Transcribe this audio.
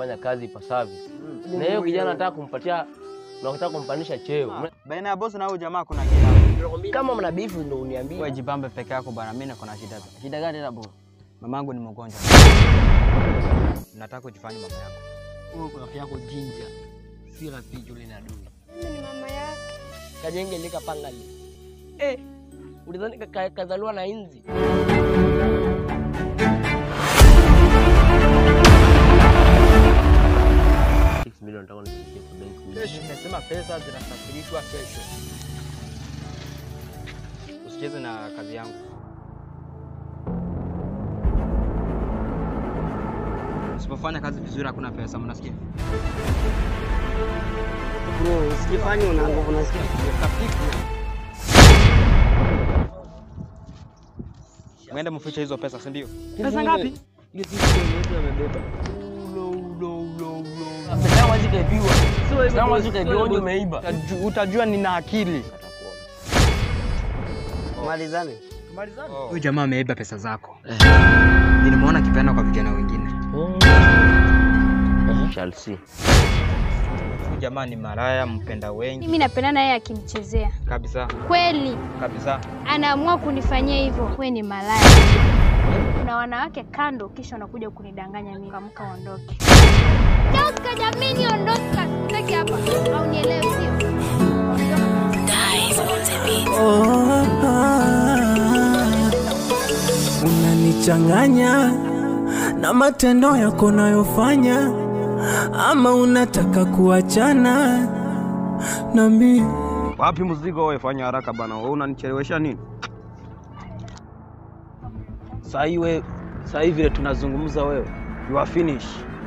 kufanya kazi ipasavyo. Na hiyo kijana nataka kumpatia nataka kumpandisha cheo. Baina ya bosi na huyu jamaa kuna kitu. Kama mna beef ndio uniambie. Wewe jipambe peke yako bwana, mimi niko na shida. Shida gani tena bro? Mamangu ni mgonjwa. Nataka kujifanya mama yako. Wewe kwa rafiki yako jinja. Si rafiki yule na adui. Mimi ni mama yake. Kajenge lika pangali. Eh, ulidhani ka- ka- kazaliwa na inzi? Six million nataka nifikie kwa benki. Kesho nimesema pesa zinasafirishwa kesho. Usicheze na kazi yangu. Usipofanya kazi vizuri hakuna pesa, mnasikia? Bro, usifanye una nguvu unasikia? Mwende mfiche hizo pesa, si ndio? Pesa ngapi? Hiyo sisi ndio amebeba. Ulo ulo ulo ulo. Pesa yangu hazi kaibiwa. Pesa yangu hazi kaibiwa ndio umeiba. Utajua- Utajua nina akili. Malizane. Huyu jamaa ameiba pesa zako. Nilimwona akipeana kwa vijana wengine. Shall see. Huyu jamaa ni maraya, mpenda wengi Mimi napendana yeye akinichezea. kabisa Kweli kabisa. anaamua kunifanyia hivyo. Wewe ni malaya. Kuna wanawake kando, kisha unakuja kunidanganya mimi. Kamka uondoke. Toka jamini, ondoka. Sitaki hapa. Au nielewe sio? Unanichanganya na matendo yako nayofanya, ama unataka kuachana na mimi? Wapi mzigo wewe? Fanya haraka bana, wewe unanichelewesha nini? Saa hii we, saa hii vile tunazungumza wewe, you are finish.